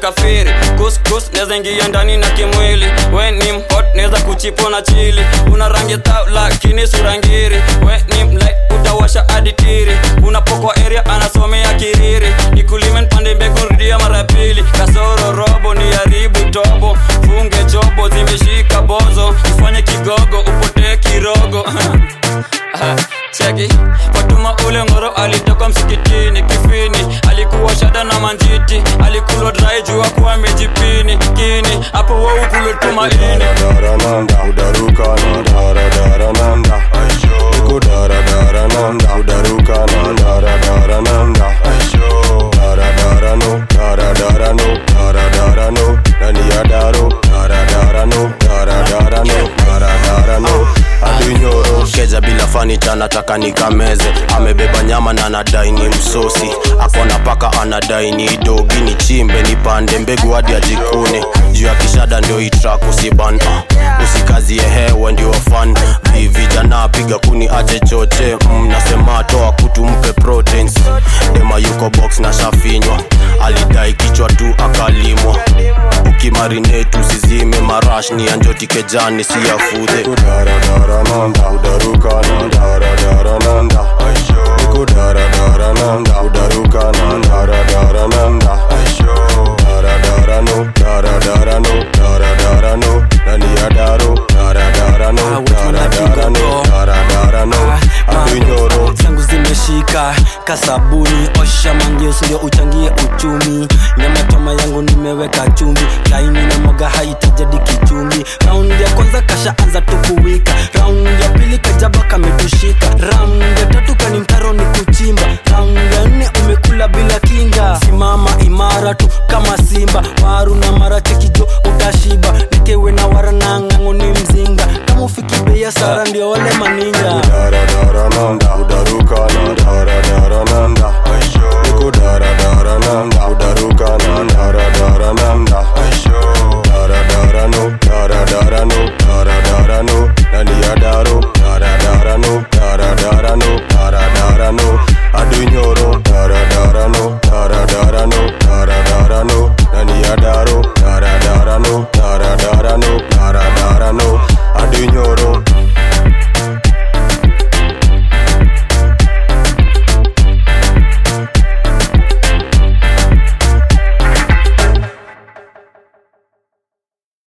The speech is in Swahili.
kafiri kuskus neza ingia ndani na kimwili we ni mhot neza kuchipo na chili una rangi tau lakini surangiri we ni mlai utawasha aditiri unapokwa area anasomea kiriri nikulime npande mbegu rudia mara ya pili kasoro robo ni haribu tobo funge chobo zimeshika bozo ifanye kigogo upotee kirogo Ah, cheki fatuma ule ngoro alitoka msikitini kifini alikuwa shada na manjiti alikulwa drai jua kuwa amejipini kini hapo waukulotuma ini Darananda, udaruka na dara darananda Niko dara darananda, udaruka na dara darananda Dara darano, dara darano, dara darano Nani ya daro, dara darano, dara darano, dara darano Adunyoro keja bila fanicha nataka nikameze amebeba nyama na anadai ni msosi akona paka anadai ni dogi ni chimbe nipande mbegu hadi ajikune juu ya kishada ndio itrak usiban uh, usikazie hewa ndio fan Vi- vijana piga kuni ache choche mm, nasema toa kutu mpe proteins dema yuko box na shafinywa alidai kichwa tu akalimwa ukimarinate usizime marash ni anjoti kejani si ya fudhe Niko dara darananda, udaruka na dara darananda Niko dara darananda, udaruka na dara darananda Dara darano, dara darano, dara darano Nani ya daro, dara darano, dara darano, dara darano Adunyoro zangu zimeshika kasabuni osha mangeus ndio uchangie uchumi nyama choma yangu nimeweka chumvi laini na moga haitajadi kichumbi raundi ya kwanza kashaanza tukuwika raundi ya pili kajaba kametushika raundi ya tatu kani mtaro ni kuchimba raundi ya nne umekula bila kinga simama imara tu kama simba waru na mara cheki